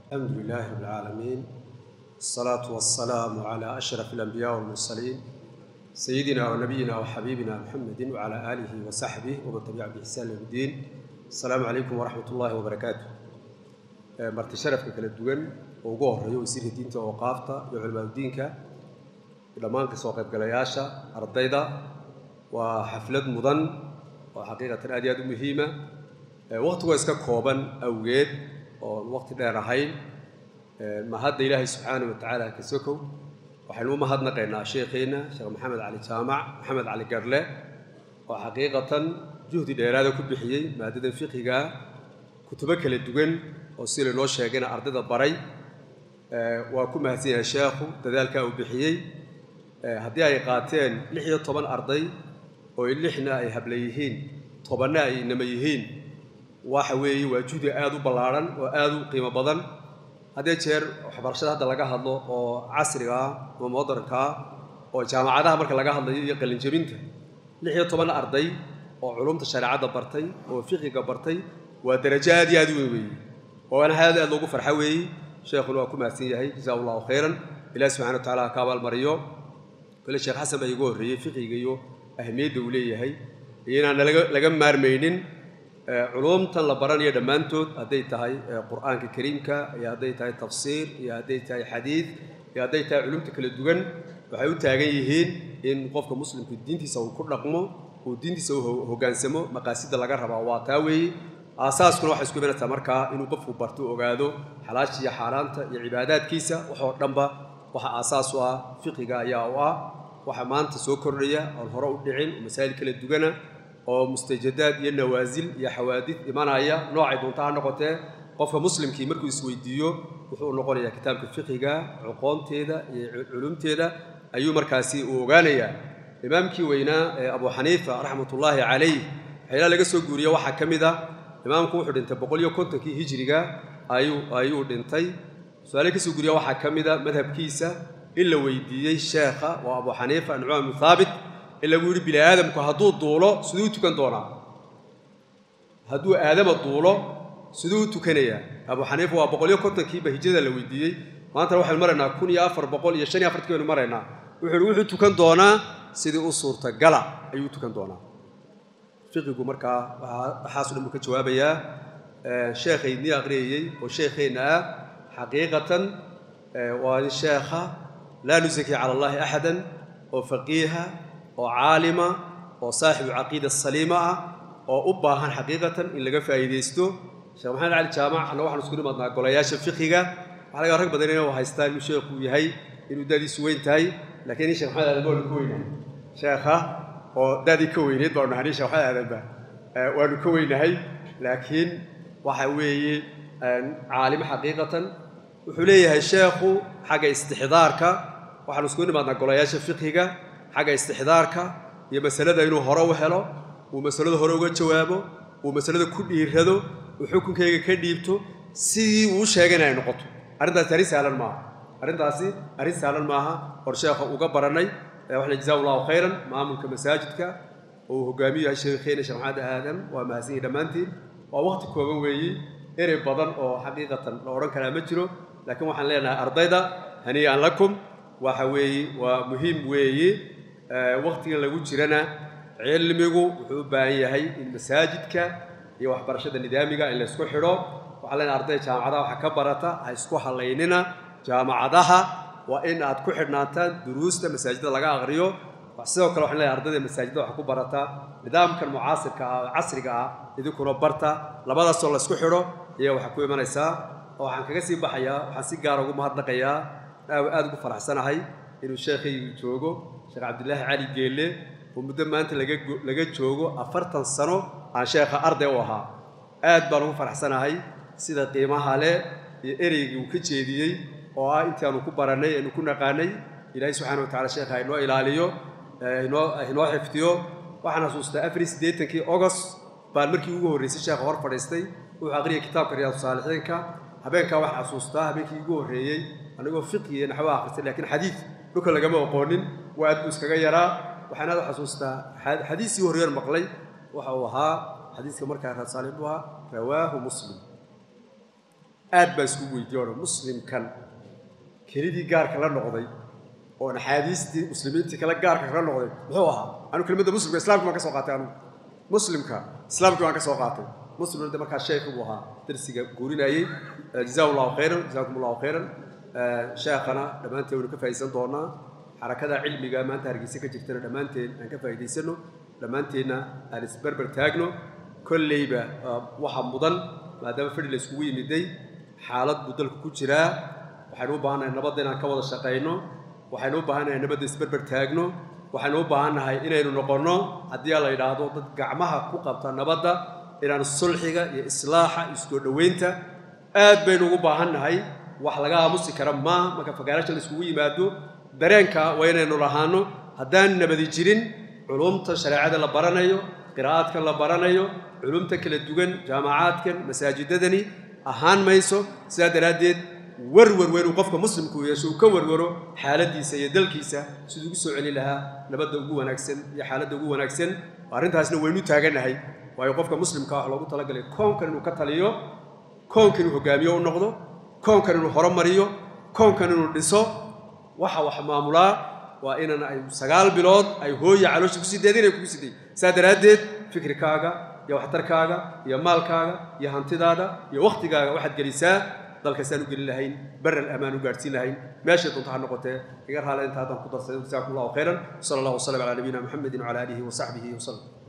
الحمد لله رب العالمين الصلاة والسلام على أشرف الأنبياء والمرسلين سيدنا ونبينا وحبيبنا محمد وعلى آله وصحبه ومن تبعه بإحسان إلى الدين السلام عليكم ورحمة الله وبركاته مرت شرفك كلا دوغن ugu horeeyo wasiirka diinta oo qaafta iyo culimaadu diinka dhammaan kasoo qaybgalayaasha ardayda waa xaflad mudan oo xaqiiqatan aad iyo aad u muhiima waqtigu iska kooban awgeed oon waqti dheer ahayn mahadda ilaahay subxaana wa tacaala ka sokow waxaynu u mahadnaqaynaa sheekheenna sheekh maxamed cali jaamac maxamed cali garle oo xaqiiqatan juhdi dheeraada ku bixiyey maadadan fiqiga kutubo kala duwan oo si laynoo sheegayna ardayda baray waa ku mahadsan yahay sheekhu dadaalkaa uu bixiyey haddii ay qaateen lix iyo toban arday oo lixna ay habla yihiin tobanna ay inama yihiin waxa weeye waa juhdi aada u ballaarhan oo aada u qiimo badan haddee jeer waxbarashada hadda laga hadlo oo casriga ah ama modernka ah oo jaamacadaha marka laga hadlayo iyo qalinjabinta lix iyo toban arday oo culumta shareecadda bartay oo fiqiga bartay waa darajo aad iyo aad u weyn weeye oo ana aad aad loogu farxo weeye sheekhuna waa ku mahadsan yahay jazaa allahu khayran ilahi subxana wa tacala ha ka abaalmariyo kole sheekh xasan baa igu horreeyey fiqiga iyo ahmiyadda uu leeyahay iyo inaan laga maarmaynin culumtan la baranayo dhammaantood hadday tahay qur'aanka kariimka iyo hadday tahay tafsiir iyo hadday tahay xadiid iyo hadday tahay culumta kala duwan waxay u taagan yihiin in qofka muslimku diintiisa uu ku dhaqmo uu diintiisa u hoggaansamo maqaasida laga rabaa waa taa weeye aasaaskuna waxay isku imanaysaa markaa inuu qofku barto ogaado xalaasha iyo xaaraanta iyo cibaadaadkiisa waxoo dhanba waxa aasaas u ah fiqiga ayaa u ah waxa maanta soo kordhaya oon hore u dhicin oo masaa'il kala dugana oo mustajadaad iyo nawaasil iyo xawaadid imanaya noocay doonta ha noqotee qofka muslimkii markuu isweydiiyo wuxuu noqonayaa kitaabka fiqiga coqoonteeda iyo culumteeda ayuu markaasi uu ogaanayaa imaamkii weynaa ee abu xaniifa raxmatullaahi calayh waxyaalaha laga soo guuriya waxaa ka mid ah imaamku wuxuu dhintay boqol iyo kontonkii hijiriga ayuu ayuu dhintay su-aale kasoo guriya waxaa ka mid a madhabkiisa in la weydiiyey sheekha waa abu xaniifa nucmaan bnu thaabit in lagu yidhi bini aadamku hadduu duulo siduu u tukan doonaa hadduu aadama duulo siduu u tukanayaa abu xaniifa waa boqol iyo kontonkiiba hijrada la weydiiyey maantana waxaynu maraynaa kun iyo afar boqol iyo shan iyo afartkii baynu maraynaa wuxuu yihi wuxuu tukan doonaa sidii u suurtagala ayuu u tukan doonaa fiqigu markaa waxaaso dhan buu ka jawaabayaa sheekhaydnii aqriyayey oo sheekheenna ah xaqiiqatan waa nin sheekha laa nusaki cala allahi axadan oo faqiiha oo caalima oo saaxibu caqiida saliima ah oo u baahan xaqiiqatan in laga faa'iidaysto sheekh maxamed cali jaamac anna waxaan isku nimadnaa golayaasha fiqiga waxa laga rag badan inuu haystaa inuu sheekhu yahay inuu dadiisu weyn tahay laakiin sheekh maxamed aadan waanu ka weynahay sheekha oo dadii ka weyneed baanu nahay sheekh maxamed aadanba waanu ka weynahay laakiin waxa weeye caalimo xaqiiqatan wuxuu leeyahay sheekhu xagga istixdaarka waxaanu isku nimaadnaa golayaasha fiqiga xagga istixdaarka iyo masalada inuu hore u helo uu masalada hore uga jawaabo uu masalada ku dhiirado uu xukunkayga ka dhiibto sidii uu sheegayna ay noqoto arrintaasi arrin sahlan maaha arrintaasi arrin sahlan maaha hor sheekha uga barannay waxna jazaa allahu khayran maamulka masaajidka oo uu hogaamiyo yahay sheekheena sheekh maxamed aadam waa mahadsan yihi dhammaantiin waa waqti kooban weeye erey badan oo xaqiiqatan la odhan karaa ma jiro laakiin waxaan leenahay ardayda hanii'an lakum waxa weeye waa muhiim weeye waqtigan lagu jirana cilmigu wuxuu u baahan yahay in masaajidka iyo waxbarashada nidaamiga in la isku xidho waxaan leenahay ardayda jaamacadaha waxa ka barata ha isku hallaynina jaamacadaha waa in aad ku xidhnaataan duruusta masaajidda laga aqriyo sidoo kale waxaan leeyahay ardayda masaajidda waxa ku barata nidaamkan mucaasirka ah oo casriga ah idinkuna barta labadaasoo la isku xidho ayaa waxaa ku imanaysaa oo waxaan kaga sii baxayaa waxaan si gaara ugu mahadnaqayaa aada ugu faraxsanahay inuu sheekhaygu joogo sheekh cabdilaahi cali geelle oo muddo maanta laga laga joogo afartan sano aan sheekha arday u ahaa aad baan ugu faraxsanahay sida qiimaha leh iyo ereygii uu ka jeediyey oo ah intaanu ku barannay aynu ku naqaanay ilaahay subxana wa tacala sheekha inoo ilaaliyo inoo inoo xifdiyo waxaan xasuustaa afar iyo siddeetankii ogost baan markii ugu horreysay sheekha hor fadhiistay wuxuu aqriyay kitaabka riyaadu saalixiinka habeenkaa waxaan xasuustaa habeenkii ugu horreeyey anigoo fiqi iyo naxwo akhristay laakiin xadiid dhulka lagama aqoonin waa aad buu iskaga yaraa waxaan aad u xasuustaa xadiisii horreeyaan maqlay waxa uu ahaa xadiiska markaa raad saalix buu ahaa rawaahu muslim aad baa isku weydiiyoona muslimkan kelidii gaarka la noqday oon axaadiistii muslimiintii kale gaarka kala noqday muxuu ahaa anu kelimada muslimka islamki baan ka soo qaatay anugu muslimka islaamkii baan ka soo qaatay muslimna de markaa sheekh buu ahaa darsiga guurinayey jazaahu llahu khayran jazaakum allahu khayran sheekhana dhammaanteen waynu ka faa'iidaysan doonaa xarakada cilmiga maanta hargeysa ka jirtana dhammaanteen aan ka faa'iidaysano dhammaanteenna aan isberber taagno kolleyba waxa mudan maadaama fadhi la iskugu yimiday xaalad buu dalku ku jiraa waxaynu u baahannahay nabadda inaan ka wada shaqayno waxaynu u baahannahay nabadda isberber taagno waxaynu u baahannahay inaynu noqonno haddii la yidhaahdo dad gacmaha ku qabta nabadda inaan sulxiga iyo islaaxa iyo isoo dhoweynta aad baynu ugu baahannahay wax laga aamusi kara maaha marka fagaarasha la iskugu yimaado dareenka waa inaynu lahaano haddaan nabadi jirin culumta shareecada la baranayo qiraa'aadkan la baranayo culumta kala duwan jaamacaadkan masaajidadani ahaan mayso sidaa daraaddeed warwar weynuu qofka muslimku yeesho uu ka warwaro xaaladdiisa iyo dalkiisa siduu ugu soo celin lahaa nabadda ugu wanaagsan iyo xaaladda ugu wanaagsan arrintaasna waynu taagannahay waayo qofka muslimka wax loogu talagalay koonkan inuu ka taliyo koonkan inuu hogaamiyo u noqdo koonkan inuu horumariyo koonkan inuu dhiso waxa wax maamulaa waa inan ay sagaal bilood ay hooya caloosha kusii deedin ay kugu siday saa daraaddeed fikrikaaga iyo waxtarkaaga iyo maalkaaga iyo hantidaada iyo wakhtigaaga waxaad gelisaa dalkaasaan u gelin lahayn baral amaan u gaadhsiin lahayn meeshay doonto ha noqotee iga raale inta haddaan ku darsaday jasaakum allahu khayran sala allahu wasalam calaa nabiyina muxamedin wacala aalihi wa saxbihi wasalam